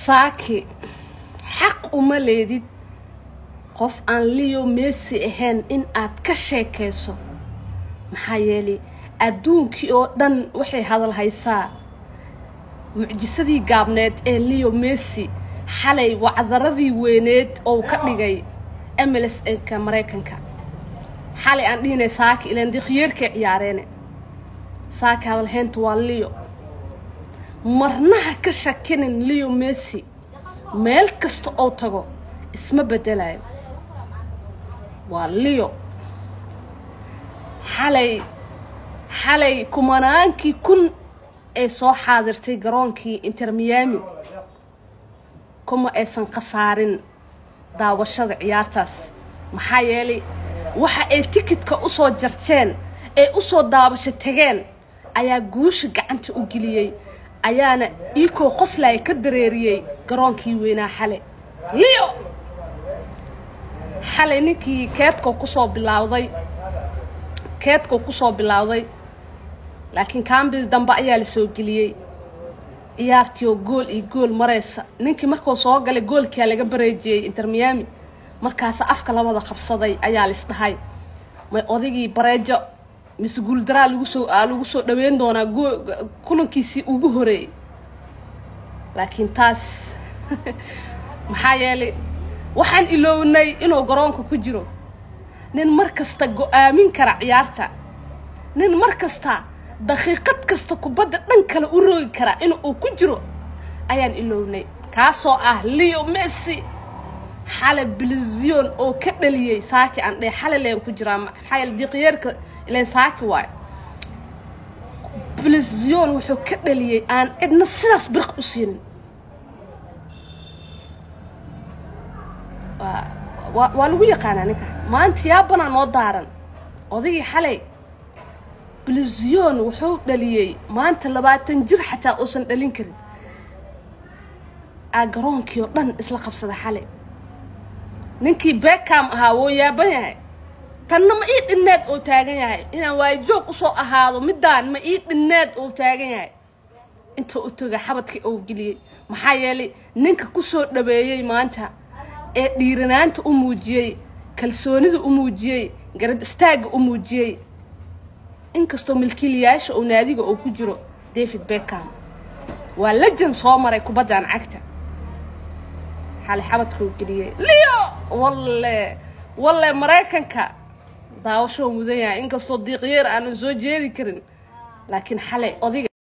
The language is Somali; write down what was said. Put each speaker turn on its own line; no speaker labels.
saaki xaq uma leedid qof aan leo messi ahayn in aad ka sheekayso maxaa yeelay adduunkii oo dhan waxay hadal haysaa mucjisadii gaabneed ee leo messi xalay wacdaradii weyneed oo ka dhigay mls nka maraykanka xalay aan dhihinay saaki ilaan dikhyeerkay ciyaareene saaki hadalhaynta waa leo marnaha ka shakinin leo messi meel kasta oo tago isma bedelayo waa leo xalay xalay kumanaankii kun ay soo xaadirtay garoonkii inter miami kuma aysan khasaarin daawashada ciyaartaas maxaa yeelay waxa ay tikidka u soo jarteen ee u soo daabasho tageen ayaa guusha gacanta u geliyey ayaana iikoo qoslaya ka dareeriyey garoonkii weynaa xalay leo xalay ninkii keedkoo kusoo bilaawday keedkoo kusoo bilaawday laakiin kambil dambe ayaa la soo geliyey ciyaartii oo gool iyo gool maraysa ninkii markuu soo galay goolkaa laga bareejiyey inter miami markaasa afka labada qabsaday ayaa lis dhahay may odaygii bareejo mise guuldaraa lagu soo lagu soo dhaweyn doonaa kulankiisii ugu horeeyey laakiin taas maxaa yeelay waxaan ilownay inuu garoonka ku jiro nin mar kasta go-aamin kara ciyaarta nin mar kasta daqiiqad kasta kubadda dhan kale u roogi kara in uu ku jiro ayaan ilownay kaasoo ah leo messi xale bilizion oo ka dhaliyey saaki aan dheh xale leen ku jiraa maxaa yeele diqyeerka ileen saaki waayo bilizion wuxuu ka dhaliyey aan cidna sidaas birq u siinin waa waa lagu yaqaanaa ninka maanta yaabanaa noo daaran odaygii xalay bilizion wuxuu dhaliyey maanta labaatan jir xataa uusan dhalin karin aa garoonkii oo dhan isla qabsada xalay ninkii beckam ahaa wuu yaaban yahay tanna ma ii dhinneed oo taagan yahay inaan waayajoog usoo ahaado middaan ma ii dhinneed oo taagan yahay inta u toga xabadkii ou geliyey maxaa yeelay ninka kusoo dhaweeyey maanta ee dhiiranaanta u muujiyey kalsoonida u muujiyey garab istaagga u muujiyey inkastoo milkiilayaasha oo naadiga oo ku jiro david beckam waa lejan soo maray kubaddan cagta xali xabadkuu geliyey leo walle walle maraykanka daawashoo mudan yahay inkastoo diiqyeer aanan soo jeedi karin laakiin xalay odiga